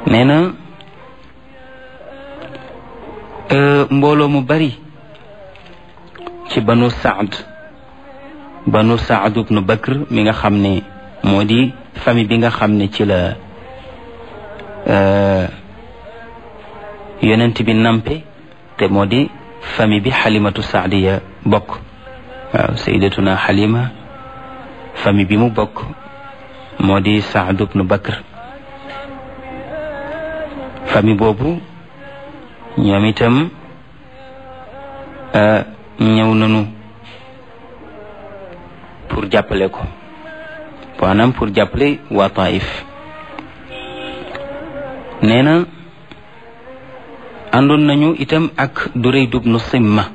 nee na mbooloo mu bari ci banu saad banu saad ibnu bakr mi nga xam ne moo di famille bi nga xam ne ci la yonent bi nampe te moo di famille bi xalimatu saadiya bokk waaw sayyidatuna xalima famille bi mu bokk moo di saad ibnu bakr famille boobu ñoom itam ñëw nañu pour jàppale ko maanaam pour jàppale waa Taif nee na àndoon nañu itam ak Duray dubnu Simma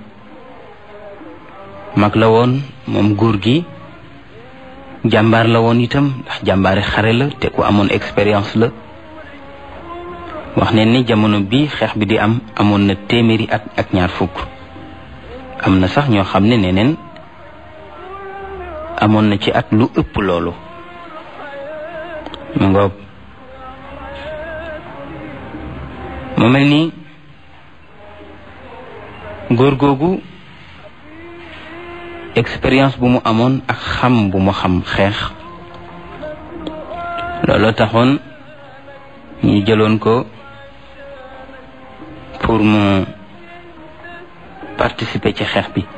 mag la woon moom góor gi jàmbaar la woon itam ndax jàmbaari xare la te ku amoon expérience la wax ne ni jamono bi xeex bi di am amoon na téeméeri at ak ñaar fukk am na sax ñoo xam ne neneen amoon na ci at lu ëpp loolu mu ngoog mu mel ni góor googu expérience bu mu amoon ak xam bu mu xam xeex looloo taxoon ñu jëloon ko pour mu participer ci xeex bi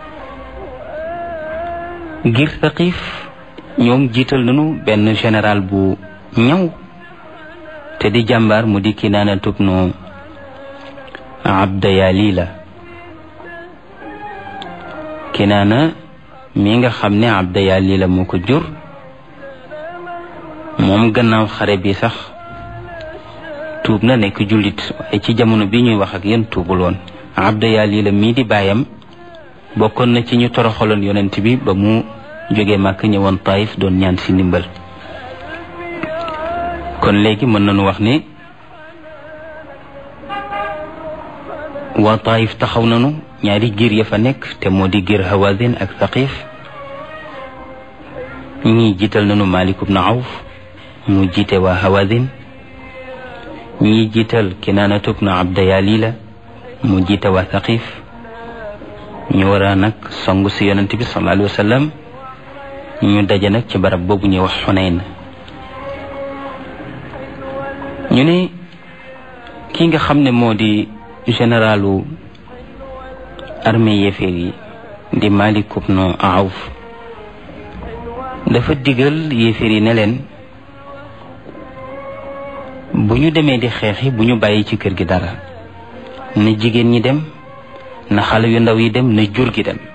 ngir Saqif ñoom jiital nañu benn général bu ñaw te di jàmbaar mu di Kinaana tubnu Abdayalila Kinaana mi nga xam ne Abdayalila moo ko jur moom gannaaw xare bi sax tuub na nekk jullit waaye ci jamono bi ñuy wax ak yéen tuubul woon Abdayalila mii di baayam bokkoon na ci ñu toroxaloon yonent bi ba mu jógee màkk ñëwoon Taif doon ñaan si ndimbal kon léegi mën nañu wax ne waa Taif taxaw nañu ñaari giir ya fa nekk te moo di giir Hawazin ak Thaqif ñii jiital nañu Malik ibn Awf mu jiite waa Hawazin ñii jiital Kinaanatu ibn Abdayalila mu jiite waa Thaqif ñu war a nag song si yonent bi sallallahu alayhi wa sallam ñu daje nag ci barab boobu ñuy wax Xunayn ñu ne ki nga xam ne moo di généralu armée yéeféer yi di Malik ibn Awf dafa digal yéeféer yi ne leen bu ñu demee di xeexi bu ñu bàyyi ci kër gi dara na jigéen ñi dem na xale yu ndaw yi dem na jur gi dem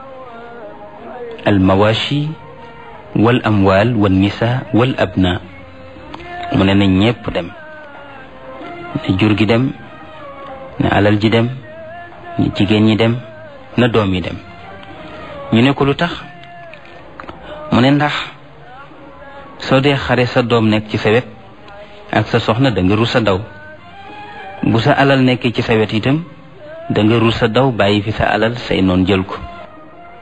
al mawashi wal amwal wal nisa wal abna mu ne na ñépp dem na jur gi dem na alal ji dem na jigéen ñi dem na doom yi dem ñu ne ko lu tax mu ne ndax soo dee xare sa doom nekk ci sa wet ak sa soxna da nga rus a daw bu sa alal nekkee ci sa wet itam da nga rus a daw bàyyi fi sa alal say noon jël ko